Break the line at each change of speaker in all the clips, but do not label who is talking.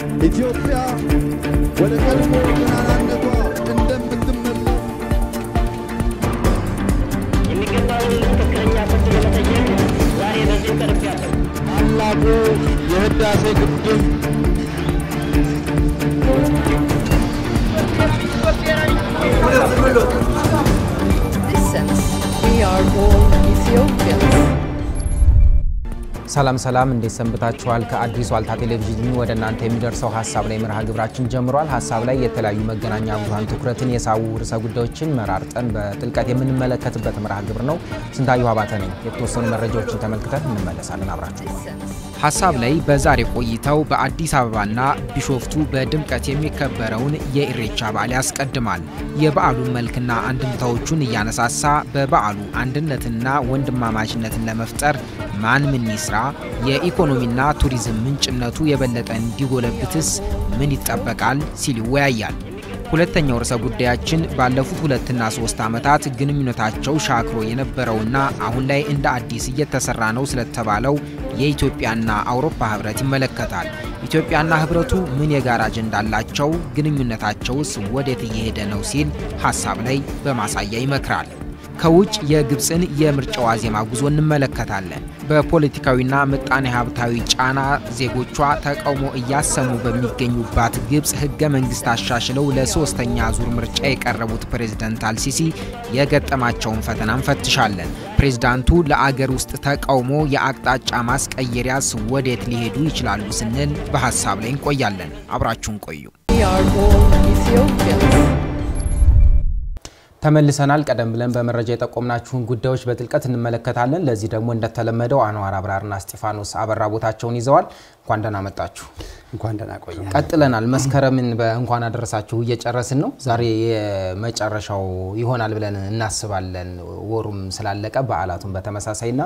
ኢትዮጵያ ወደ ቀድሞ ገናናነቷ እንደምትመለስ
የሚገባውን ትክክለኛ ፍርድ ለመጠየቅ ዛሬ በዚህ ቀርቤያለሁ።
ታላቁ የህዳሴ ግድብ
Since we are all Ethiopians.
ሰላም ሰላም፣ እንዴት ሰንብታችኋል? ከአዲስ ዋልታ ቴሌቪዥን ወደ እናንተ የሚደርሰው ሀሳብ ላይ መርሃ ግብራችን ጀምሯል። ሀሳብ ላይ የተለያዩ መገናኛ ብዙኃን ትኩረትን የሳቡ ርዕሰ ጉዳዮችን መራርጠን በጥልቀት የምንመለከትበት መርሃ ግብር ነው። ስንታየሁ አባተ ነኝ። የተወሰኑ መረጃዎችን ተመልክተን እንመለሳለን። አብራችሁ ሀሳብ ላይ በዛሬ ቆይታው በአዲስ አበባና ቢሾፍቱ በድምቀት የሚከበረውን የኢሬቻ በዓል ያስቀድማል። የበዓሉን መልክና አንድምታዎቹን እያነሳሳ በበዓሉ አንድነትና ወንድማማችነትን ለመፍጠር ማን ምን ይስራ፣ የኢኮኖሚና ቱሪዝም ምንጭነቱ የበለጠ እንዲጎለብትስ ምን ይጠበቃል ሲል ይወያያል። ሁለተኛው ርዕሰ ጉዳያችን ባለፉት ሁለትና ሶስት ዓመታት ግንኙነታቸው ሻክሮ የነበረውና አሁን ላይ እንደ አዲስ እየተሰራ ነው ስለተባለው የኢትዮጵያና አውሮፓ ህብረት ይመለከታል። ኢትዮጵያና ህብረቱ ምን የጋራ አጀንዳ አላቸው? ግንኙነታቸውስ ወዴት እየሄደ ነው? ሲል ሀሳብ ላይ በማሳያ ይመክራል። ከውጭ የግብፅን የምርጫ ዋዜማ ጉዞ እንመለከታለን። በፖለቲካዊና ምጣኔ ሀብታዊ ጫና ዜጎቿ ተቃውሞ እያሰሙ በሚገኙባት ግብፅ ህገ መንግስት አሻሽለው ለሶስተኛ ዙር ምርጫ የቀረቡት ፕሬዝደንት አልሲሲ የገጠማቸውን ፈተና እንፈትሻለን። ፕሬዝዳንቱ ለአገር ውስጥ ተቃውሞ የአቅጣጫ ማስቀየሪያስ ወዴት ሊሄዱ ይችላሉ ስንል በሀሳብ ላይ እንቆያለን። አብራችሁን ቆዩ።
We are all Ethiopians.
ተመልሰናል። ቀደም ብለን በመረጃ የጠቆምናችሁን ጉዳዮች በጥልቀት እንመለከታለን። ለዚህ ደግሞ እንደተለመደው አንዋር አብራርና እስጢፋኖስ አበራ ቦታቸውን ይዘዋል። እንኳን ደህና መጣችሁ።
እንኳን ደህና ቆየ።
ቀጥለናል። መስከረምን በእንኳን አደረሳችሁ እየጨረስን ነው። ዛሬ የመጨረሻው ይሆናል ብለን እናስባለን። ወሩም ስላለቀ በዓላቱን በተመሳሳይና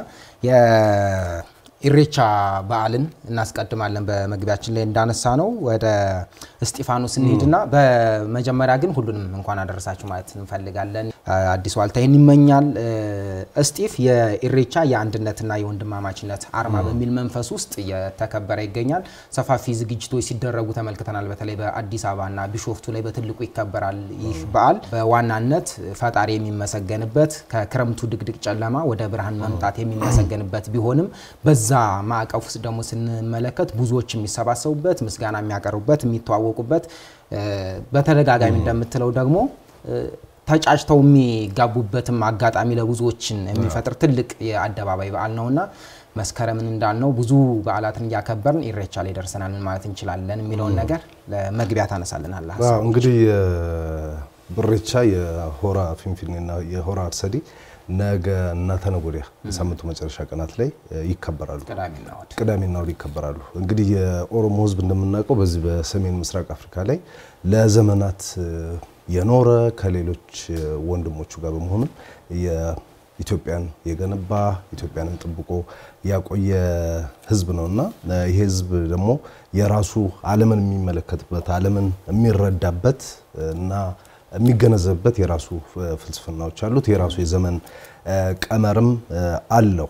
የኢሬቻ በዓልን እናስቀድማለን። በመግቢያችን ላይ እንዳነሳ ነው ወደ እስጢፋኖስ እንሄድና በመጀመሪያ ግን ሁሉንም እንኳን አደረሳችሁ ማለት እንፈልጋለን። አዲስ ዋልታ ይህን ይመኛል። እስጢፍ የኢሬቻ የአንድነትና የወንድማማችነት አርማ በሚል መንፈስ ውስጥ እየተከበረ ይገኛል። ሰፋፊ ዝግጅቶች ሲደረጉ ተመልክተናል። በተለይ በአዲስ አበባና ቢሾፍቱ ላይ በትልቁ ይከበራል። ይህ በዓል በዋናነት ፈጣሪ የሚመሰገንበት ከክረምቱ ድቅድቅ ጨለማ ወደ ብርሃን መምጣት የሚመሰገንበት ቢሆንም በዛ ማዕቀፍ ውስጥ ደግሞ ስንመለከት ብዙዎች የሚሰባሰቡበት፣ ምስጋና የሚያቀርቡበት፣ የሚተዋወቁበት በተደጋጋሚ እንደምትለው ደግሞ ተጫጭተው የሚጋቡበትም አጋጣሚ ለብዙዎችን የሚፈጥር ትልቅ የአደባባይ በዓል ነውና መስከረምን እንዳልነው ብዙ በዓላትን እያከበርን ኢሬቻ ላይ ደርሰናል ማለት እንችላለን የሚለውን ነገር ለመግቢያ ታነሳልናል።
አዎ እንግዲህ ኢሬቻ የሆራ ፊንፊኔና የሆራ አርሰዲ ነገ እና ተነገ ወዲያ የሳምንቱ መጨረሻ ቀናት ላይ ይከበራሉ።
ቅዳሜና እሁድ
ቅዳሜና እሁድ ይከበራሉ። እንግዲህ የኦሮሞ ሕዝብ እንደምናውቀው በዚህ በሰሜን ምስራቅ አፍሪካ ላይ ለዘመናት የኖረ ከሌሎች ወንድሞቹ ጋር በመሆንም የኢትዮጵያን የገነባ ኢትዮጵያንም ጠብቆ ያቆየ ሕዝብ ነውና ይሄ ሕዝብ ደግሞ የራሱ ዓለምን የሚመለከትበት ዓለምን የሚረዳበት እና የሚገነዘብበት የራሱ ፍልስፍናዎች አሉት። የራሱ የዘመን ቀመርም አለው።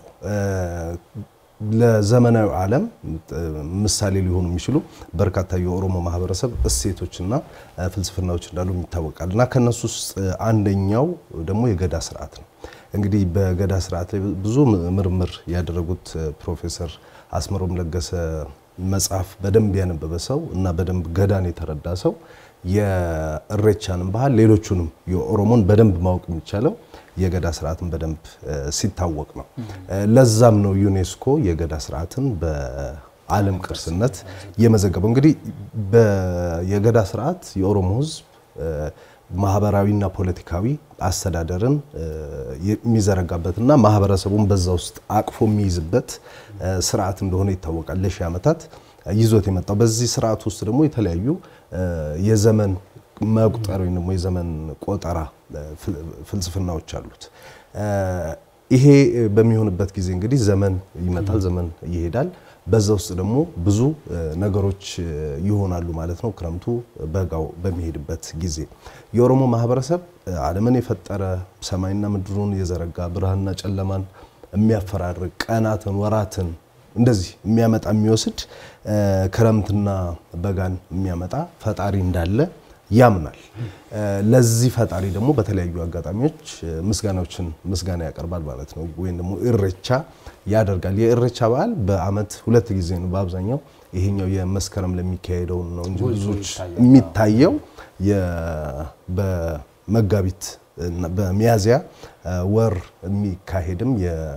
ለዘመናዊ ዓለም ምሳሌ ሊሆኑ የሚችሉ በርካታ የኦሮሞ ማህበረሰብ እሴቶችና ፍልስፍናዎች እንዳሉ ይታወቃል እና ከነሱ ውስጥ አንደኛው ደግሞ የገዳ ስርዓት ነው። እንግዲህ በገዳ ስርዓት ላይ ብዙ ምርምር ያደረጉት ፕሮፌሰር አስመሮም ለገሰ መጽሐፍ በደንብ ያነበበ ሰው እና በደንብ ገዳን የተረዳ ሰው የእሬቻንም ባህል ሌሎቹንም የኦሮሞን በደንብ ማወቅ የሚቻለው የገዳ ስርዓትን በደንብ ሲታወቅ ነው። ለዛም ነው ዩኔስኮ የገዳ ስርዓትን በዓለም ቅርስነት የመዘገበው። እንግዲህ የገዳ ስርዓት የኦሮሞ ሕዝብ ማህበራዊና ፖለቲካዊ አስተዳደርን የሚዘረጋበትና ማህበረሰቡን በዛ ውስጥ አቅፎ የሚይዝበት ስርዓት እንደሆነ ይታወቃል። ለሺህ ዓመታት ይዞት የመጣው በዚህ ስርዓት ውስጥ ደግሞ የተለያዩ የዘመን መቁጠር ወይም ደግሞ የዘመን ቆጠራ ፍልስፍናዎች አሉት። ይሄ በሚሆንበት ጊዜ እንግዲህ ዘመን ይመጣል፣ ዘመን ይሄዳል። በዛ ውስጥ ደግሞ ብዙ ነገሮች ይሆናሉ ማለት ነው። ክረምቱ በጋው በሚሄድበት ጊዜ የኦሮሞ ማህበረሰብ ዓለምን የፈጠረ ሰማይና ምድሩን የዘረጋ ብርሃንና ጨለማን የሚያፈራርቅ ቀናትን፣ ወራትን እንደዚህ የሚያመጣ የሚወስድ እ፣ ክረምትና በጋን የሚያመጣ ፈጣሪ እንዳለ ያምናል። እ፣ ለዚህ ፈጣሪ ደግሞ በተለያዩ አጋጣሚዎች እ፣ ምስጋናዎችን ምስጋና ያቀርባል ማለት ነው። ወይም ደግሞ እሬቻ ያደርጋል። የእሬቻ በዓል በዓመት ሁለት ጊዜ ነው በአብዛኛው ይሄኛው የመስከረም ለሚካሄደው ነው እንጂ
ጎልቶ
ብዙዎች
ይታያል።
የሚታየው የ- በመጋቢት እና በሚያዝያ እ፣ ወር የሚካሄድም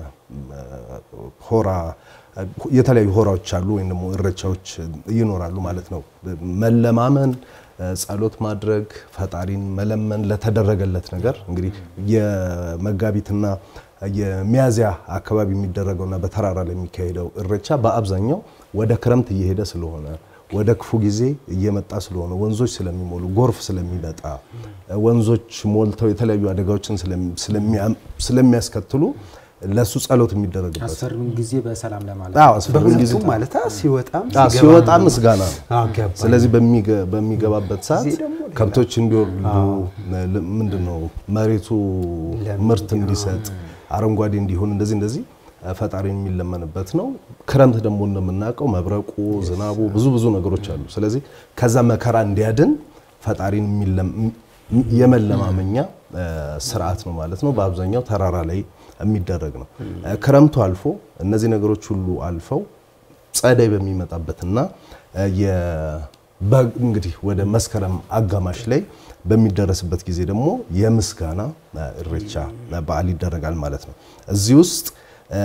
የሆራ የተለያዩ ሆራዎች አሉ ወይም ደግሞ እረቻዎች ይኖራሉ ማለት ነው። መለማመን፣ እ፣ ጸሎት ማድረግ፣ ፈጣሪን መለመን ለተደረገለት ነገር እንግዲህ የመጋቢትና የሚያዝያ አካባቢ የሚደረገውና በተራራ ላይ የሚካሄደው እረቻ በአብዛኛው ወደ ክረምት እየሄደ ስለሆነ ወደ ክፉ ጊዜ እየመጣ ስለሆነ ወንዞች ስለሚሞሉ ጎርፍ ስለሚመጣ ወንዞች ሞልተው የተለያዩ አደጋዎችን ስለሚ- ስለሚያም- ስለሚያስከትሉ ለሱ ጸሎት የሚደረግበት
አስፈሪውን ጊዜ በሰላም ለማለት
አዎ፣ አስፈሪውን ጊዜ
በሁለቱም ማለት ሲወጣም
አዎ፣
ሲገባም
ሲወጣ
ደግሞ-
ምስጋና ነው።
አዎ፣ ገባኝ።
ስለዚህ በሚገ- በሚገባበት ሰዓት
እዚህ ደግሞ ሌላ-
ከብቶች እንዲወልዱ ል- ምንድነው መሬቱ
ለም
ምርት እንዲሰጥ አረንጓዴ እንዲሆን እንደዚህ እንደዚህ ፈጣሪ የሚለመንበት ነው። ክረምት ደግሞ እንደምናውቀው መብረቁ፣ ዝናቡ ብዙ ብዙ ነገሮች አሉ። ስለዚህ ከዛ መከራ እንዲያድን ፈጣሪን የሚለም- የመለማመኛ እ፣ ስርዓት ነው ማለት ነው። በአብዛኛው ተራራ ላይ የሚደረግ ነው። እ፣ ክረምቱ አልፎ እነዚህ ነገሮች ሁሉ አልፈው ጸደይ በሚመጣበትና እ፣ የ- በ- እንግዲህ ወደ መስከረም አጋማሽ ላይ በሚደረስበት ጊዜ ደግሞ የምስጋና እ፣ እሬቻ በዓል ይደረጋል ማለት ነው። እዚህ ውስጥ እ፣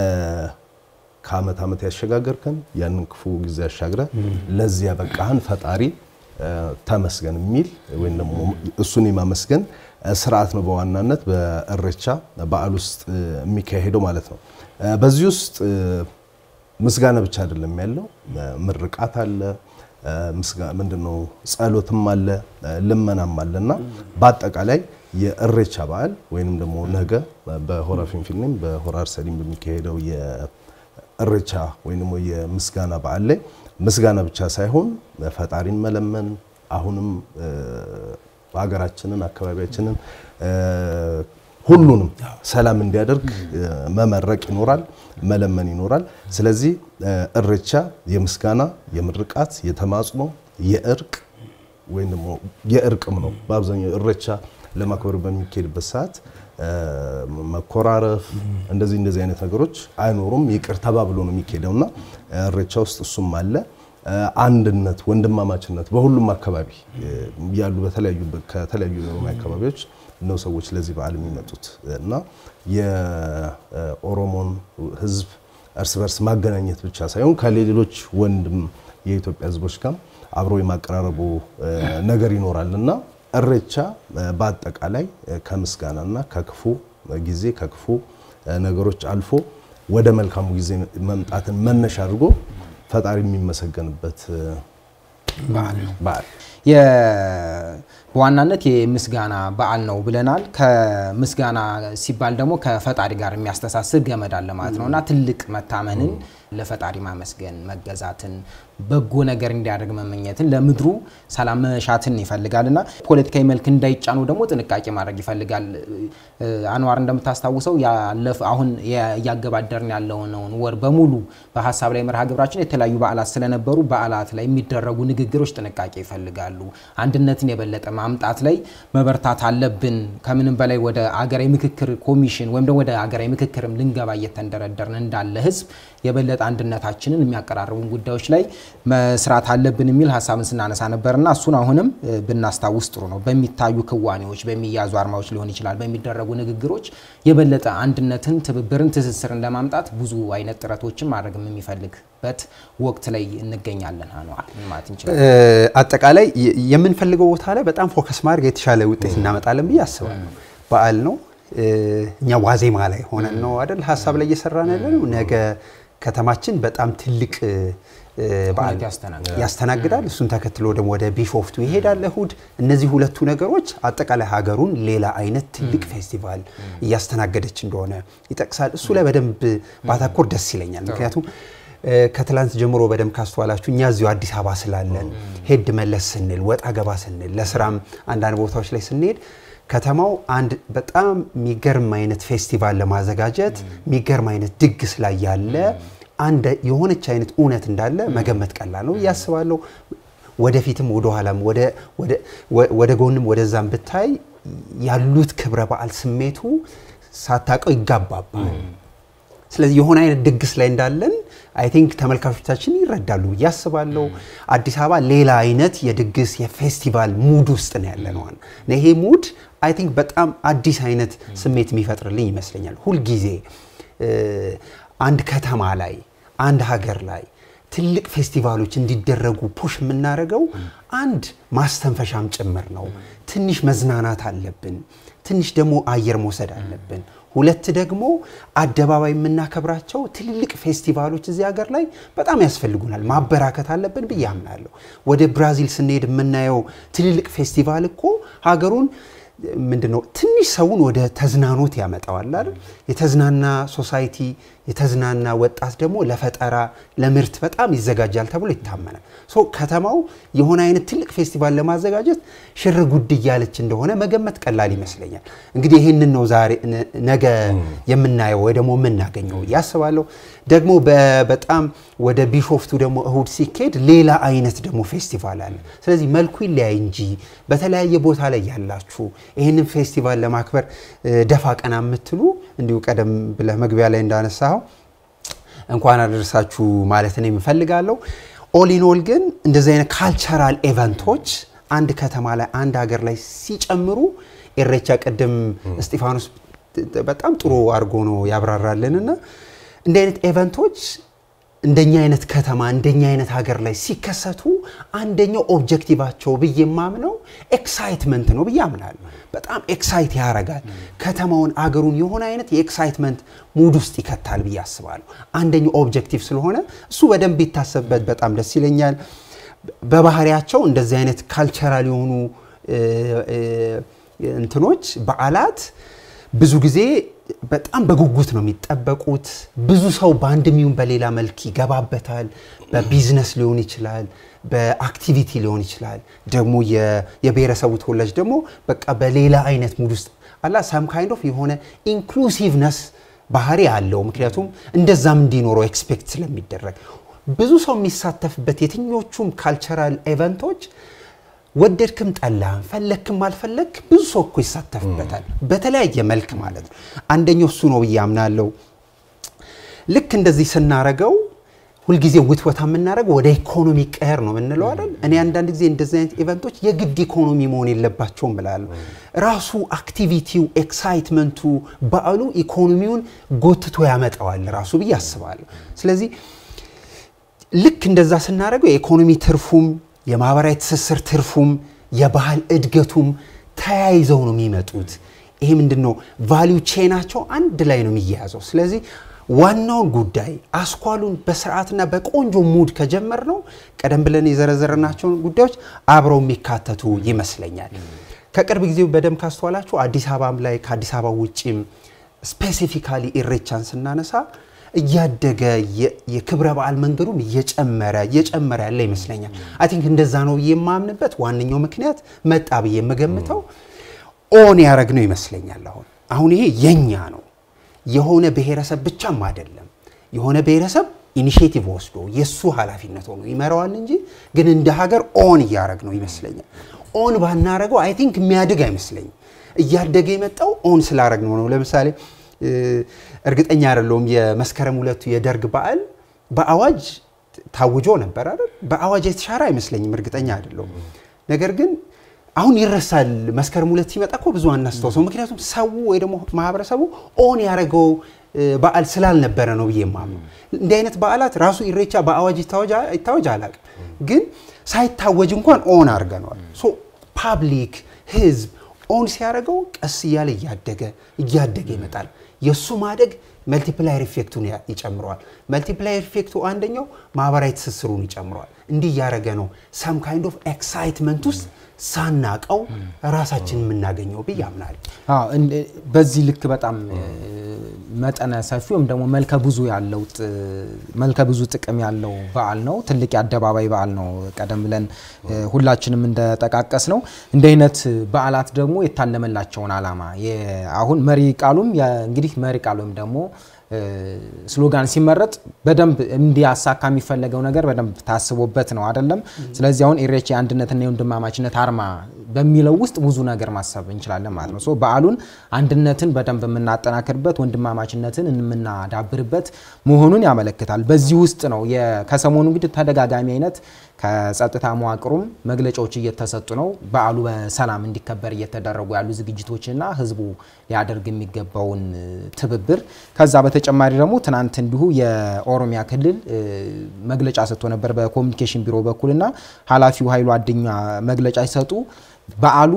ከዓመት ዓመት ያሸጋገርከን ያንን ክፉ ጊዜ ያሻግረ ለዚህ ያበቃህን ፈጣሪ እ፣ ተመስገን የሚል ወይም ደግሞ እሱን የማመስገን እ፣ ስርዓት ነው በዋናነት በእሬቻ በዓል ውስጥ እ፣ የሚካሄደው ማለት ነው። እ፣ በዚህ ውስጥ እ፣ ምስጋና ብቻ አይደለም ያለው፣ እ፣ ምርቃት አለ፣ እ፣ ምስጋ- ምንድነው ጸሎትም አለ፣ እ፣ ልመናም አለ እና በአጠቃላይ የእሬቻ በዓል ወይንም ደግሞ ነገ በሆራ ፊንፊኔም በሆራ አርሰዲም በሚካሄደው የእሬቻ ወይም ደግሞ የምስጋና በዓል ላይ ምስጋና ብቻ ሳይሆን ፈጣሪን መለመን አሁንም እ፣ ሀገራችንን አካባቢያችንን እ፣ ሁሉንም ሰላም እንዲያደርግ እ፣ መመረቅ ይኖራል፣ መለመን ይኖራል። ስለዚህ እ፣ እሬቻ የምስጋና፣ የምርቃት፣ የተማጽኖ፣ የእርቅ ወይም ደግሞ የእርቅም ነው። በአብዛኛው እሬቻ ለማክበር በሚካሄድበት ሰዓት እ፣ መኮራረፍ እንደዚህ እንደዚህ አይነት ነገሮች አይኖሩም። ይቅር ተባብሎ ነው የሚካሄደው እና እሬቻ ውስጥ እሱም አለ። እ፣ አንድነት፣ ወንድማማችነት በሁሉም አካባቢ እ፣ ያሉ በተለያዩ ከተለያዩ የኦሮሚያ አካባቢዎች ነው ሰዎች ለዚህ በዓል የሚመጡት እና የኦሮሞን ሕዝብ እርስ በርስ ማገናኘት ብቻ ሳይሆን ከሌሎች ወንድም የኢትዮጵያ ሕዝቦች ጋር አብሮ የማቀራረቡ እ፣ ነገር ይኖራል እና እሬቻ እ፣ በአጠቃላይ እ፣ ከምስጋናና ከክፉ ጊዜ ከክፉ እ፣ ነገሮች አልፎ ወደ መልካሙ ጊዜ መምጣትን መነሻ አድርጎ ፈጣሪ የሚመሰገንበት እ፣
በዓል ነው።
በዓል
የ- በዋናነት የምስጋና በዓል ነው ብለናል። ከምስጋና ሲባል ደግሞ ከፈጣሪ ጋር የሚያስተሳስር ገመድ አለ ማለት ነው እና ትልቅ መታመንን ለፈጣሪ ማመስገን፣ መገዛትን፣ በጎ ነገር እንዲያደርግ መመኘትን፣ ለምድሩ ሰላም መሻትን ይፈልጋል እና ፖለቲካዊ መልክ እንዳይጫኑ ደግሞ ጥንቃቄ ማድረግ ይፈልጋል። እ፣ አንዋር እንደምታስታውሰው ያለፈ አሁን የ- እያገባደርን ያለውን ወር በሙሉ በሀሳብ ላይ መርሃ ግብራችን የተለያዩ በዓላት ስለነበሩ በዓላት ላይ የሚደረጉ ንግግሮች ጥንቃቄ ይፈልጋሉ። አንድነትን የበለጠ ማምጣት ላይ መበርታት አለብን። ከምንም በላይ ወደ አገራዊ ምክክር ኮሚሽን ወይም ደግሞ ወደ አገራዊ ምክክርም ልንገባ እየተንደረደርን እንዳለ ህዝብ የበለጠ አንድነታችንን የሚያቀራርቡን ጉዳዮች ላይ መስራት አለብን የሚል ሀሳብን ስናነሳ ነበርና እሱን አሁንም እ፣ ብናስታውስ ጥሩ ነው። በሚታዩ ክዋኔዎች፣ በሚያዙ አርማዎች ሊሆን ይችላል፣ በሚደረጉ ንግግሮች የበለጠ አንድነትን፣ ትብብርን፣ ትስስርን ለማምጣት ብዙ አይነት ጥረቶችን ማድረግም የሚፈልግበት ወቅት ላይ እንገኛለን። አኗር ምን ማለት እንችላለን?
እ፣ አጠቃላይ የ- የምንፈልገው ቦታ ላይ በጣም ፎከስ ማድረግ የተሻለ ውጤት እናመጣለን ብዬ አስባለሁ። በዓል ነው እ፣ እኛ ዋዜማ ላይ ሆነን ነው አይደል ሀሳብ ላይ እየሰራን ያለ ነው። ነገ ከተማችን በጣም ትልቅ እ፣ እ፣ በዓል
ሁነት ያስተናግዳል።
ያስተናግዳል። እሱን ተከትሎ ደግሞ ወደ ቢሾፍቱ ይሄዳል እሁድ። እነዚህ ሁለቱ ነገሮች አጠቃላይ ሀገሩን ሌላ አይነት ትልቅ ፌስቲቫል እያስተናገደች እንደሆነ ይጠቅሳል። እሱ ላይ በደንብ ባተኮር ደስ ይለኛል። ምክንያቱም እ፣ ከትላንት ጀምሮ በደንብ ካስተዋላችሁ እኛ እዚሁ አዲስ አበባ ስላለን ሄድ መለስ ስንል ወጣ ገባ ስንል ለስራም አንዳንድ ቦታዎች ላይ ስንሄድ ከተማው አንድ በጣም የሚገርም አይነት ፌስቲቫል ለማዘጋጀት የሚገርም አይነት ድግስ ላይ ያለ አንድ የሆነች አይነት እውነት እንዳለ መገመት ቀላል ነው ብዬ አስባለሁ። ወደፊትም ወደኋላም ወደ- ወደ- ወደ ጎንም ወደዛም ብታይ ያሉት ክብረ በዓል ስሜቱ ሳታውቀው ይጋባባል። ስለዚህ የሆነ አይነት ድግስ ላይ እንዳለን አይ ቲንክ ተመልካቾቻችን ይረዳሉ ብዬ አስባለሁ። አዲስ አበባ ሌላ አይነት የድግስ የፌስቲቫል ሙድ ውስጥ ነው ያለ ነው። እና ይሄ ሙድ አይ ቲንክ በጣም አዲስ አይነት ስሜት የሚፈጥርልኝ ይመስለኛል። ሁልጊዜ እ፣ አንድ ከተማ ላይ አንድ ሀገር ላይ ትልቅ ፌስቲቫሎች እንዲደረጉ ፑሽ የምናደርገው አንድ ማስተንፈሻም ጭምር ነው። ትንሽ መዝናናት አለብን። ትንሽ ደግሞ አየር መውሰድ አለብን። ሁለት ደግሞ አደባባይ የምናከብራቸው ትልልቅ ፌስቲቫሎች እዚህ ሀገር ላይ በጣም ያስፈልጉናል፣ ማበራከት አለብን ብዬ አምናለሁ። ወደ ብራዚል ስንሄድ የምናየው ትልልቅ ፌስቲቫል እኮ ሀገሩን ምንድን ነው ትንሽ ሰውን ወደ ተዝናኖት ያመጣዋል አይደል? የተዝናና ሶሳይቲ የተዝናና ወጣት ደግሞ ለፈጠራ ለምርት በጣም ይዘጋጃል ተብሎ ይታመናል። ሶ ከተማው የሆነ አይነት ትልቅ ፌስቲቫል ለማዘጋጀት ሽር ጉድ እያለች እንደሆነ መገመት ቀላል ይመስለኛል። እንግዲህ ይህንን ነው ዛሬ ነ- ነገ የምናየው ወይ ደግሞ የምናገኘው ያስባለሁ። ደግሞ በ- በጣም ወደ ቢሾፍቱ ደግሞ እሁድ ሲካሄድ ሌላ አይነት ደግሞ ፌስቲቫል አለ። ስለዚህ መልኩ ይለያይ እንጂ በተለያየ ቦታ ላይ ያላችሁ ይህንን ፌስቲቫል ለማክበር እ፣ ደፋ ቀና የምትሉ እንዲሁ ቀደም ብለህ መግቢያ ላይ እንዳነሳው እንኳን አደረሳችሁ ማለት ነው የምፈልጋለሁ። ኦል ኢን ኦል ግን እንደዚህ አይነት ካልቸራል ኤቨንቶች አንድ ከተማ ላይ አንድ ሀገር ላይ ሲጨምሩ ኢሬቻ ቅድም እስጢፋኖስ በጣም ጥሩ አድርጎ ነው ያብራራልንና እንዲህ አይነት ኤቨንቶች እንደኛ አይነት ከተማ እንደኛ አይነት ሀገር ላይ ሲከሰቱ አንደኛው ኦብጀክቲቫቸው ብዬ የማምነው ኤክሳይትመንት ነው ብዬ አምናለሁ። በጣም ኤክሳይት ያደርጋል ከተማውን አገሩን የሆነ አይነት የኤክሳይትመንት ሙድ ውስጥ ይከታል ብዬ አስባለሁ። አንደኛው ኦብጀክቲቭ ስለሆነ እሱ በደንብ ይታሰብበት በጣም ደስ ይለኛል። በባህሪያቸው እንደዚህ አይነት ካልቸራል የሆኑ እ፣ እ፣ እንትኖች በዓላት ብዙ ጊዜ በጣም በጉጉት ነው የሚጠበቁት። ብዙ ሰው በአንድም ይሁን በሌላ መልክ ይገባበታል። በቢዝነስ ሊሆን ይችላል፣ በአክቲቪቲ ሊሆን ይችላል። ደግሞ የ- የብሔረሰቡ ተወላጅ ደግሞ በቃ በሌላ አይነት ሙድ ውስጥ አላ ሳም ካይንድ ኦፍ የሆነ ኢንክሉሲቭነስ ባህሪ አለው። ምክንያቱም እንደዛም እንዲኖረው ኤክስፔክት ስለሚደረግ ብዙ ሰው የሚሳተፍበት የትኞቹም ካልቸራል ኤቨንቶች ወደድክም ጠላህም ፈለክም አልፈለክ ብዙ ሰው እኮ ይሳተፍበታል በተለያየ መልክ ማለት ነው። አንደኛው እሱ ነው ብዬ አምናለሁ። ልክ እንደዚህ ስናረገው ሁልጊዜ ውትወታ የምናደርገው ወደ ኢኮኖሚ ቀየር ነው የምንለው አይደል? እኔ አንዳንድ ጊዜ እንደዚህ አይነት ኢቨንቶች የግድ ኢኮኖሚ መሆን የለባቸውም ብላለሁ። ራሱ አክቲቪቲው፣ ኤክሳይትመንቱ፣ በዓሉ ኢኮኖሚውን ጎትቶ ያመጣዋል ራሱ ብዬ አስባለሁ። ስለዚህ ልክ እንደዛ ስናደርገው የኢኮኖሚ ትርፉም የማህበራዊ ትስስር ትርፉም የባህል እድገቱም ተያይዘው ነው የሚመጡት። ይሄ ምንድን ነው ቫሊዩ ቼናቸው አንድ ላይ ነው የሚያያዘው። ስለዚህ ዋናውን ጉዳይ አስኳሉን በስርዓትና በቆንጆ ሙድ ከጀመር ነው ቀደም ብለን የዘረዘርናቸውን ጉዳዮች አብረው የሚካተቱ ይመስለኛል። ከቅርብ ጊዜ በደንብ ካስተዋላችሁ አዲስ አበባም ላይ ከአዲስ አበባ ውጭም ስፔሲፊካሊ ኢሬቻን ስናነሳ እያደገ የ- የክብረ በዓል መንገዱም እየጨመረ እየጨመረ ያለ ይመስለኛል። አይ ቲንክ እንደዛ ነው ብዬ የማምንበት ዋነኛው ምክንያት መጣ ብዬ የምገምተው ኦን ያደረግነው ይመስለኛል። አሁን አሁን ይሄ የኛ ነው የሆነ ብሔረሰብ ብቻም አይደለም። የሆነ ብሔረሰብ ኢኒሽቲቭ ወስዶ የእሱ ኃላፊነት ሆኖ ይመራዋል እንጂ ግን እንደ ሀገር ኦን እያደረግ ነው ይመስለኛል። ኦን ባናረገው አይ ቲንክ የሚያድግ አይመስለኝም። እያደገ የመጣው ኦን ስላረግ ነው ነው። ለምሳሌ እ፣ እርግጠኛ አይደለሁም የመስከረም ሁለቱ የደርግ በዓል በአዋጅ ታውጆ ነበር አይደል? በአዋጅ የተሻረ አይመስለኝም፣ እርግጠኛ አይደለሁም። ነገር ግን አሁን ይረሳል። መስከረም ሁለት ሲመጣ እኮ ብዙ አናስታውሰው። ምክንያቱም ሰው ወይ ደግሞ ማህበረሰቡ ኦን ያደረገው እ፣ በዓል ስላልነበረ ነው ብዬ የማምነው። እንዲህ አይነት በዓላት ራሱ ኢሬቻ በአዋጅ ይታወጅ- ይታወጅ አላውቅም፣ ግን ሳይታወጅ እንኳን ኦን አድርገነዋል። ሶ ፓብሊክ ህዝብ ኦን ሲያደርገው ቀስ እያለ እያደገ እያደገ ይመጣል። የእሱ ማደግ መልቲፕላየር ኢፌክቱን ያ- ይጨምረዋል። መልቲፕላየር ኢፌክቱ አንደኛው ማህበራዊ ትስስሩን ይጨምረዋል። እንዲህ እያደረገ ነው ሰም ካይንድ ኦፍ ኤክሳይትመንት ውስጥ ሳናቀው ራሳችን የምናገኘው ብዬ አምናለሁ።
አዎ፣ እን- በዚህ ልክ በጣም እ፣ መጠነ ሰፊ ወይም ደግሞ መልከ ብዙ ያለው ጥ- መልከ ብዙ ጥቅም ያለው በዓል ነው። ትልቅ የአደባባይ በዓል ነው። ቀደም ብለን እ፣ ሁላችንም እንደጠቃቀስ ነው እንዲህ አይነት በዓላት ደግሞ የታለመላቸውን ዓላማ የ- አሁን መሪ ቃሉም የ- እንግዲህ መሪ ቃል ወይም ደግሞ ስሎጋን ሲመረጥ በደንብ እንዲያሳካ የሚፈለገው ነገር በደንብ ታስቦበት ነው አይደለም። ስለዚህ አሁን ኢሬቻ የአንድነትና የወንድማማችነት አርማ በሚለው ውስጥ ብዙ ነገር ማሰብ እንችላለን ማለት ነው። ሶ በዓሉን አንድነትን በደንብ የምናጠናክርበት ወንድማማችነትን የምናዳብርበት መሆኑን ያመለክታል። በዚህ ውስጥ ነው የ- ከሰሞኑ እንግዲህ ተደጋጋሚ አይነት ከጸጥታ መዋቅሩም መግለጫዎች እየተሰጡ ነው። በዓሉ በሰላም እንዲከበር እየተደረጉ ያሉ ዝግጅቶችና ህዝቡ ሊያደርግ የሚገባውን እ, ትብብር ከዛ በተጨማሪ ደግሞ ትናንት እንዲሁ የኦሮሚያ ክልል እ, መግለጫ ሰጥቶ ነበር በኮሚኒኬሽን ቢሮ በኩልና ኃላፊው ኃይሉ አድኛ መግለጫ ሲሰጡ በዓሉ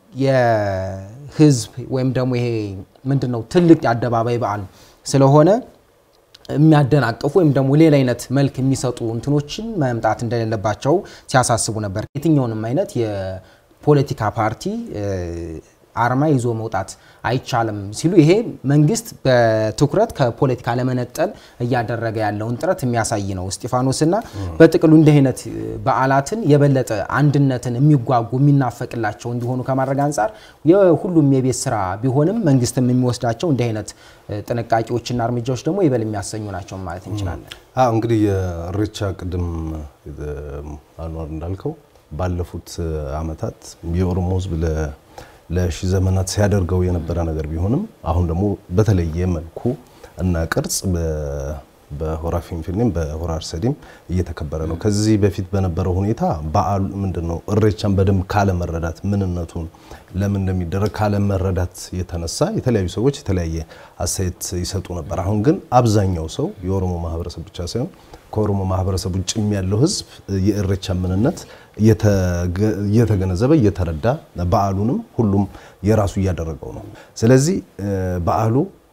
የህዝብ ወይም ደግሞ ይሄ ምንድን ነው ትልቅ የአደባባይ በዓል ስለሆነ የሚያደናቅፉ ወይም ደግሞ ሌላ አይነት መልክ የሚሰጡ እንትኖችን መምጣት እንደሌለባቸው ሲያሳስቡ ነበር። የትኛውንም አይነት የፖለቲካ ፓርቲ እ, አርማ ይዞ መውጣት አይቻልም ሲሉ ይሄ መንግስት በትኩረት ከፖለቲካ ለመነጠል እያደረገ ያለውን ጥረት የሚያሳይ ነው። እስጢፋኖስና በጥቅሉ እንዲህ አይነት እ, በዓላትን የበለጠ አንድነትን የሚጓጉ የሚናፈቅላቸው እንዲሆኑ ከማድረግ አንጻር የሁሉም የቤት ስራ ቢሆንም መንግስትም የሚወስዳቸው እንዲህ አይነት እ, ጥንቃቄዎችና እርምጃዎች ደግሞ ይበል የሚያሰኙ ናቸው ማለት እንችላለን።
አዎ እንግዲህ የኢሬቻ ቅድም እ, አንዋር እንዳልከው ባለፉት አመታት የኦሮሞ ሕዝብ ለ- ለሺ ዘመናት ሲያደርገው የነበረ ነገር ቢሆንም አሁን ደግሞ በተለየ መልኩ እና ቅርጽ በ- በሆራ ፊንፊኔም በሆራ አርሰዲም እየተከበረ ነው። ከዚህ በፊት በነበረው ሁኔታ በዓሉ ምንድን ነው ኢሬቻን በደንብ ካለመረዳት ምንነቱን ለምን እንደሚደረግ ካለመረዳት የተነሳ የተለያዩ ሰዎች የተለያየ አስተያየት ይሰጡ ነበር። አሁን ግን አብዛኛው ሰው የኦሮሞ ማህበረሰብ ብቻ ሳይሆን ከኦሮሞ ማህበረሰብ ውጭም ያለው ህዝብ የኢሬቻ ምንነት እየተገ- እየተገነዘበ እየተረዳ በዓሉንም ሁሉም የራሱ እያደረገው ነው። ስለዚህ እ፣ በዓሉ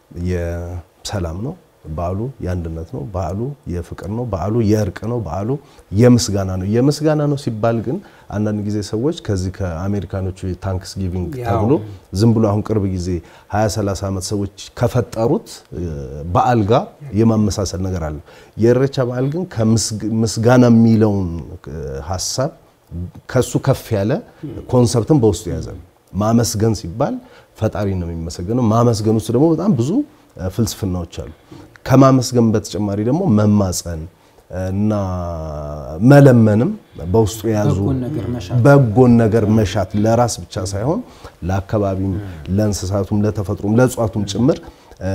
የሰላም ነው። በዓሉ የአንድነት ነው። በዓሉ የፍቅር ነው። በዓሉ የእርቅ ነው። በዓሉ የምስጋና ነው። የምስጋና ነው ሲባል ግን አንዳንድ ጊዜ ሰዎች ከዚህ ከአሜሪካኖቹ የታንክስ ጊቪንግ
ያው
ተብሎ ዝም ብሎ አሁን ቅርብ ጊዜ 20 30 ዓመት ሰዎች ከፈጠሩት እ፣ በዓል ጋር የማመሳሰል ነገር አለ። የኢሬቻ በዓል ግን ከምስጋና የሚለውን እ፣ ሀሳብ ከሱ ከፍ ያለ ኮንሰፕትን በውስጡ የያዘ ነው። ማመስገን ሲባል ፈጣሪ ነው የሚመሰገነው። ማመስገን ውስጥ ደግሞ በጣም ብዙ እ፣ ፍልስፍናዎች አሉ። ከማመስገን በተጨማሪ ደግሞ መማፀን እና መለመንም በውስጡ የያዙ
በጎን ነገር መሻት።
በጎን ነገር መሻት ለራስ ብቻ ሳይሆን ለአካባቢም፣ ለእንስሳቱም፣ ለተፈጥሮም፣ ለእጽዋቱም ጭምር እ፣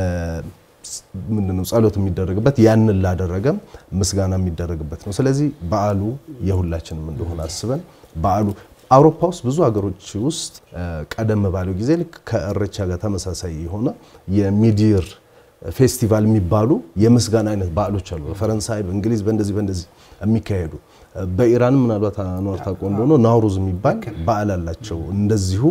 ምንድነው ጸሎት የሚደረግበት ያንን ላደረገም ምስጋና የሚደረግበት ነው። ስለዚህ በዓሉ የሁላችንም እንደሆነ አስበን በዓሉ አውሮፓ ውስጥ ብዙ ሀገሮች ውስጥ እ፣ ቀደም ባለው ጊዜ ልክ ከኢሬቻ ጋር ተመሳሳይ የሆነ የሚዲር ፌስቲቫል የሚባሉ የምስጋና አይነት በዓሎች አሉ። በፈረንሳይ፣ በእንግሊዝ በእንደዚህ በእንደዚህ የሚካሄዱ በኢራንም ምናልባት አኗር ታውቀው እንደሆነ ናውሩዝ የሚባል በዓል አላቸው። እንደዚሁ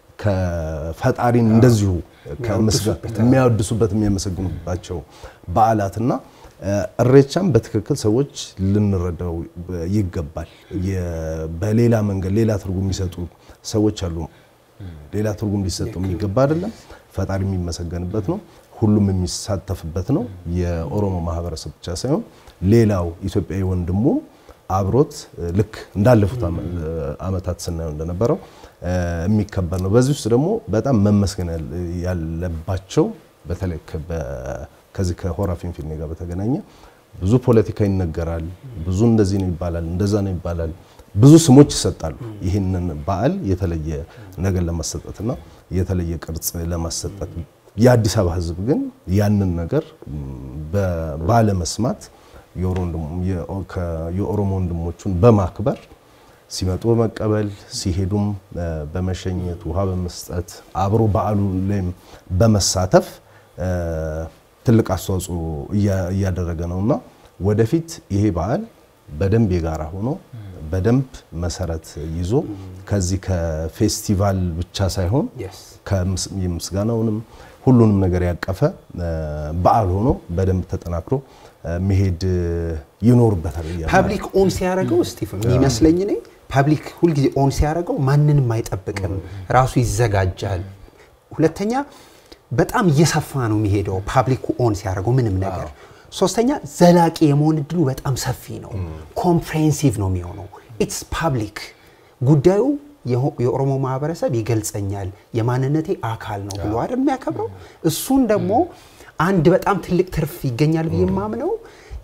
ከፈጣሪን እንደዚሁ ከምስጋ- የሚያወድሱበት የሚያመሰግኑባቸው በዓላትና ኢሬቻም በትክክል ሰዎች ልንረዳው ይገባል። የ- በሌላ መንገድ ሌላ ትርጉም የሚሰጡ ሰዎች አሉ። ሌላ ትርጉም ሊሰጠው የሚገባ አይደለም። ፈጣሪ የሚመሰገንበት ነው። ሁሉም የሚሳተፍበት ነው። የኦሮሞ ማህበረሰብ ብቻ ሳይሆን ሌላው ኢትዮጵያዊ ወንድሙ አብሮት እ፣ ልክ እንዳለፉት አመ- አመታት ስናየው እንደነበረው እ፣ የሚከበር ነው። በዚህ ውስጥ ደግሞ በጣም መመስገን ያል- ያለባቸው በተለይ ከ- በ- ከዚህ ከሆራ ፊንፊኔ ጋር በተገናኘ ብዙ ፖለቲካ ይነገራል። ብዙ እንደዚህ ነው ይባላል፣ እንደዛ ነው ይባላል። ብዙ ስሞች ይሰጣሉ። ይህንን በዓል የተለየ ነገር ለማሰጠትና የተለየ ቅርጽ ለማሰጠት የአዲስ አበባ ሕዝብ ግን ያንን ነገር ም፣ በ- ባለመስማት የኦሮሞ- የኦ- ከ- የኦሮሞ ወንድሞቹን በማክበር ሲመጡ በመቀበል ሲሄዱም እ፣ በመሸኘት ውሃ በመስጠት አብሮ በዓሉ ላይም በመሳተፍ እ፣ ትልቅ አስተዋጽኦ እያ- እያደረገ ነውና ወደፊት ይሄ በዓል በደንብ የጋራ ሆኖ በደንብ መሰረት ይዞ ከዚህ ከፌስቲቫል ብቻ ሳይሆን
Yes.
ከምስ- የምስጋናውንም ሁሉንም ነገር ያቀፈ እ፣ በዓል ሆኖ በደንብ ተጠናክሮ እ፣ መሄድ እ፣ ይኖርበታል ብዬ አምናለሁ።
ፓብሊክ ኦን ሲያደርገው ስቲፍን የሚመስለኝ እኔ ፓብሊክ ሁልጊዜ ኦን ሲያደርገው ማንንም አይጠብቅም፣ ራሱ ይዘጋጃል። ሁለተኛ በጣም እየሰፋ ነው የሚሄደው ፓብሊኩ ኦን ሲያደርገው ምንም ነገር። ሶስተኛ ዘላቂ የመሆን እድሉ በጣም ሰፊ ነው። ኮምፕሬሄንሲቭ ነው የሚሆነው። ኢትስ ፓብሊክ ጉዳዩ የሆ- የኦሮሞ ማህበረሰብ ይገልጸኛል፣ የማንነቴ አካል ነው ብሎ አይደል የሚያከብረው። እሱን ደግሞ አንድ በጣም ትልቅ ትርፍ ይገኛል ብዬ የማምነው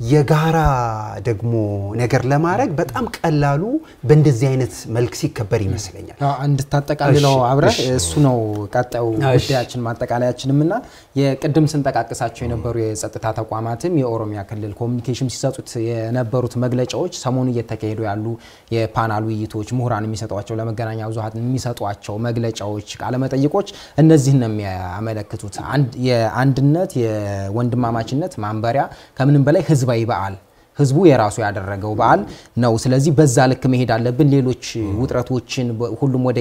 የጋራ ደግሞ ነገር ለማድረግ በጣም ቀላሉ በእንደዚህ አይነት መልክ ሲከበር ይመስለኛል።
አዎ፣ እንድታጠቃልለው
እሺ፣
አብረህ
እሺ።
እሱ ነው ቀጣዩ
እሺ።
ጉዳያችን ማጠቃለያችንም እና የቅድም ስንጠቃቅሳቸው የነበሩ የጸጥታ ተቋማትም የኦሮሚያ ክልል ኮሚኒኬሽን ሲሰጡት የነበሩት መግለጫዎች ሰሞኑ እየተካሄዱ ያሉ የፓናል ውይይቶች ምሁራን የሚሰጧቸው ለመገናኛ ብዙኃን የሚሰጧቸው መግለጫዎች ቃለመጠይቆች እነዚህን ነው የሚያመለክቱት አንድ- የአንድነት የወንድማማችነት ማንበሪያ ከምንም በላይ ህዝባዊ በዓል ህዝቡ የራሱ ያደረገው በዓል ነው። ስለዚህ በዛ ልክ መሄድ አለብን። ሌሎች ውጥረቶችን በ- ሁሉም ወደ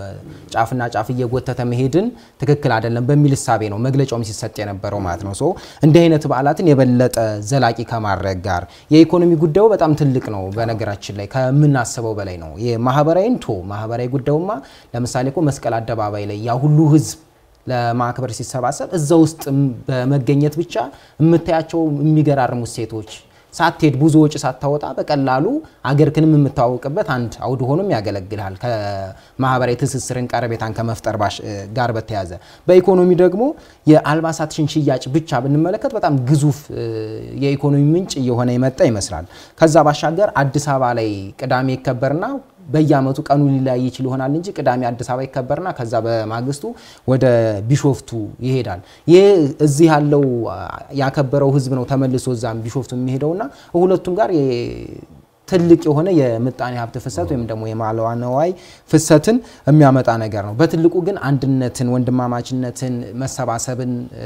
የጫፍና ጫፍ እየጎተተ መሄድን ትክክል አይደለም በሚል እሳቤ ነው መግለጫውም ሲሰጥ የነበረው ማለት ነው። ሶ እንዲህ አይነት በዓላትን የበለጠ ዘላቂ ከማድረግ ጋር የኢኮኖሚ ጉዳዩ በጣም ትልቅ ነው። በነገራችን ላይ ከምናስበው በላይ ነው። የማህበራዊ እንቶ ማህበራዊ ጉዳዩማ ለምሳሌ እኮ መስቀል አደባባይ ላይ ያ ሁሉ ህዝብ ለማክበር ሲሰባሰብ እዛ ውስጥ በመገኘት ብቻ የምታያቸው የሚገራርሙ ሴቶች ሳትሄድ ብዙ ወጪ ሳታወጣ በቀላሉ አገርክንም የምታዋውቅበት አንድ አውድ ሆኖም ያገለግልሃል። ከማህበራዊ ትስስርን ቀረቤታን ከመፍጠር ባሽ- ጋር በተያዘ በኢኮኖሚ ደግሞ የአልባሳትን ሽያጭ ብቻ ብንመለከት በጣም ግዙፍ እ፣ የኢኮኖሚ ምንጭ እየሆነ የመጣ ይመስላል። ከዛ ባሻገር አዲስ አበባ ላይ ቅዳሜ ይከበርና በየአመቱ ቀኑ ሊለያይ ይችል ይሆናል እንጂ ቅዳሜ አዲስ አበባ ይከበርና ከዛ በማግስቱ ወደ ቢሾፍቱ ይሄዳል። ይህ እዚህ ያለው አ፣ ያከበረው ህዝብ ነው ተመልሶ እዛም ቢሾፍቱ የሚሄደውና ሁለቱም ጋር የ- ትልቅ የሆነ የምጣኔ ሀብት ፍሰት ወይም ደግሞ የመዋዕለ ንዋይ ፍሰትን የሚያመጣ ነገር ነው። በትልቁ ግን አንድነትን፣ ወንድማማችነትን፣ መሰባሰብን እ፣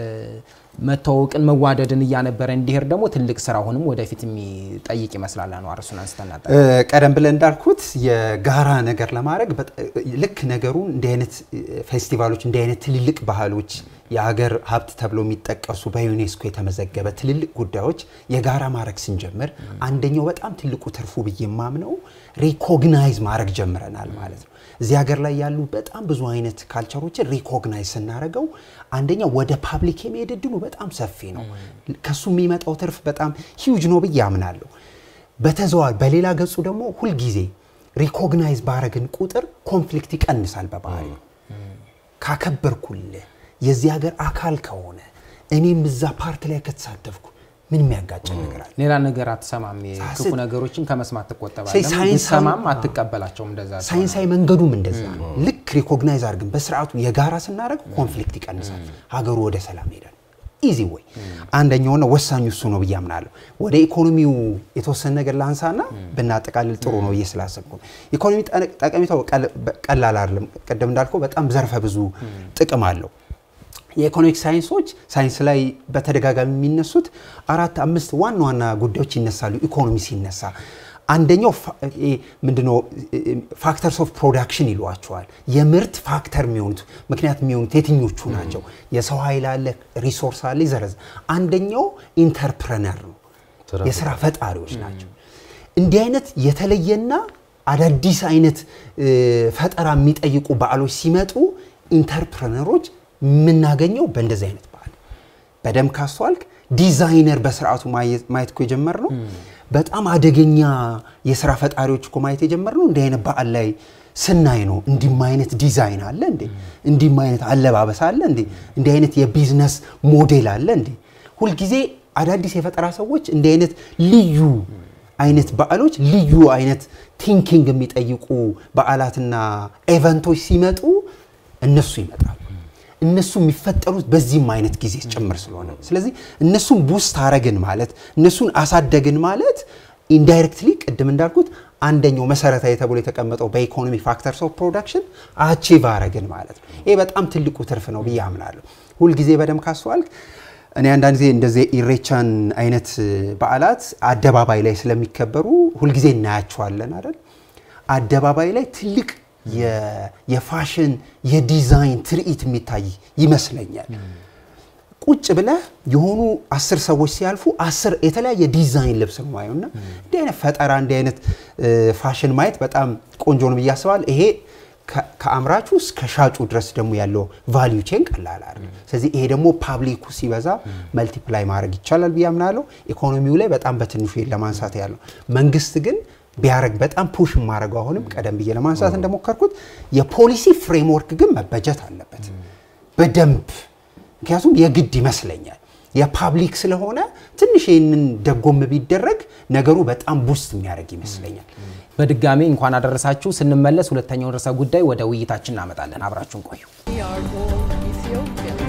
መተዋወቅን፣ መዋደድን እያነበረ እንዲሄድ ደግሞ ትልቅ ስራ አሁንም ወደፊት የሚጠይቅ ይመስላል። አንዋር እሱን አንስተናል።
እ፣ ቀደም ብለን እንዳልኩት የጋራ ነገር ለማድረግ በጣ- ልክ ነገሩን እንዲህ አይነት እ፣ ፌስቲቫሎች እንዲህ አይነት ትልልቅ ባህሎች የሀገር ሀብት ተብለው የሚጠቀሱ በዩኔስኮ የተመዘገበ ትልልቅ ጉዳዮች የጋራ ማድረግ ስንጀምር አንደኛው በጣም ትልቁ ትርፉ ብዬ የማምነው ሪኮግናይዝ ማድረግ ጀምረናል ማለት ነው። እዚህ ሀገር ላይ ያሉ በጣም ብዙ አይነት ካልቸሮችን ሪኮግናይዝ ስናደርገው አንደኛው ወደ ፓብሊክ የመሄድ እድሉ በጣም ሰፊ ነው። ከሱ የሚመጣው ትርፍ በጣም ሂውጅ ነው ብዬ አምናለሁ። በተዘዋዋሪ በሌላ ገጹ ደግሞ ሁልጊዜ ሪኮግናይዝ ባረግን ቁጥር ኮንፍሊክት ይቀንሳል በባህሪ ካከበርኩልህ የዚህ ሀገር አካል ከሆነ እኔም እዛ ፓርት ላይ ከተሳተፍኩ ምን የሚያጋጨን ነገር አለ?
ሌላ ነገር አትሰማም። የክፉ
ሳስብ-
ነገሮችን ከመስማት
ሳይ-
ትቆጠባለህ።
ሳይንሳዊ-
ብትሰማም አትቀበላቸውም። እንደዛ ሲሆን።
ሳይንሳዊ መንገዱም እንደዛ ነው። ልክ ሪኮግናይዝ አድርገን በስርዓቱ የጋራ ስናደርግ ኮንፍሊክት ይቀንሳል፣ ሀገሩ ወደ ሰላም ይሄዳል። ኢዚ ወይ አንደኛውና ወሳኙ እሱ ነው ብዬ አምናለሁ። ወደ ኢኮኖሚው የተወሰነ ነገር ላንሳና ብናጠቃልል ጥሩ ነው ብዬ ስላሰብኩ ነው። ኢኮኖሚ ጠ- ጠቀሜታው ቀል- ቀላል አይደለም። ቀደም እንዳልከው በጣም ዘርፈ ብዙ ጥቅም አለው። የኢኮኖሚክ ሳይንሶች ሳይንስ ላይ በተደጋጋሚ የሚነሱት አራት አምስት ዋና ዋና ጉዳዮች ይነሳሉ። ኢኮኖሚ ሲነሳ አንደኛው ፋ- ይሄ ምንድነው ፋክተርስ ኦፍ ፕሮዳክሽን ይሏቸዋል። የምርት ፋክተር የሚሆኑት ምክንያት የሚሆኑት የትኞቹ ናቸው? የሰው ኃይል አለ፣ ሪሶርስ አለ፣ ይዘረዝ አንደኛው ኢንተርፕረነር ነው፣ የስራ ፈጣሪዎች ናቸው። እንዲህ አይነት የተለየና አዳዲስ አይነት እ፣ ፈጠራ የሚጠይቁ በዓሎች ሲመጡ ኢንተርፕረነሮች የምናገኘው በእንደዚህ አይነት በዓል በደንብ ካስተዋልክ ዲዛይነር በስርዓቱ ማየት ማየት እኮ የጀመርነው በጣም አደገኛ የስራ ፈጣሪዎች እኮ ማየት የጀመርነው እንዲህ አይነት በዓል ላይ ስናይ ነው። እንዲህም አይነት ዲዛይን አለ እንዴ? እንዲህም አይነት አለባበስ አለ እንዴ? እንዲህ አይነት የቢዝነስ ሞዴል አለ እንዴ? ሁልጊዜ አዳዲስ የፈጠራ ሰዎች እንዲህ አይነት ልዩ አይነት በዓሎች ልዩ አይነት ቲንኪንግ የሚጠይቁ በዓላትና ኤቨንቶች ሲመጡ እነሱ ይመጣሉ። እነሱ የሚፈጠሩት በዚህም አይነት ጊዜ ጭምር ስለሆነ ስለዚህ እነሱን ቡስት አረግን ማለት እነሱን አሳደግን ማለት ኢንዳይሬክትሊ ቅድም እንዳልኩት አንደኛው መሰረታዊ ተብሎ የተቀመጠው በኢኮኖሚ ፋክተርስ ኦፍ ፕሮዳክሽን አቺቭ አረግን ማለት ነው። ይሄ በጣም ትልቁ ትርፍ ነው ብዬ አምናለሁ። ሁልጊዜ በደንብ ካስተዋልክ እኔ አንዳንድ ጊዜ እንደዚህ ኢሬቻን አይነት በዓላት አደባባይ ላይ ስለሚከበሩ ሁልጊዜ እናያቸዋለን አይደል? አደባባይ ላይ ትልቅ የ- የፋሽን የዲዛይን ትርኢት የሚታይ ይመስለኛል። ቁጭ ብለህ የሆኑ አስር ሰዎች ሲያልፉ አስር የተለያየ ዲዛይን ልብስ ነው ማየው እና እንዲህ አይነት ፈጠራ እንዲህ አይነት እ፣ ፋሽን ማየት በጣም ቆንጆ ነው ብዬ አስባለሁ። ይሄ ከ- ከአምራቹ እስከ ሻጩ ድረስ ደግሞ ያለው ቫሊዩ ቼን ቀላል አይደለም። ስለዚህ ይሄ ደግሞ ፓብሊኩ ሲበዛ መልቲፕላይ ማድረግ ይቻላል ብዬ አምናለሁ። ኢኮኖሚው ላይ በጣም በትንሹ ለማንሳት ያለው መንግስት ግን ቢያረግ በጣም ፑሽ የማደርገው አሁንም ቀደም ብዬ ለማንሳት እንደሞከርኩት የፖሊሲ ፍሬምወርክ ግን መበጀት አለበት በደንብ ምክንያቱም የግድ ይመስለኛል የፓብሊክ ስለሆነ ትንሽ ይህንን ደጎም ቢደረግ ነገሩ በጣም ቡስት የሚያደርግ ይመስለኛል።
በድጋሚ እንኳን አደረሳችሁ። ስንመለስ ሁለተኛውን ርዕሰ ጉዳይ ወደ ውይይታችን እናመጣለን። አብራችሁን ቆዩ።
We are all Ethiopians.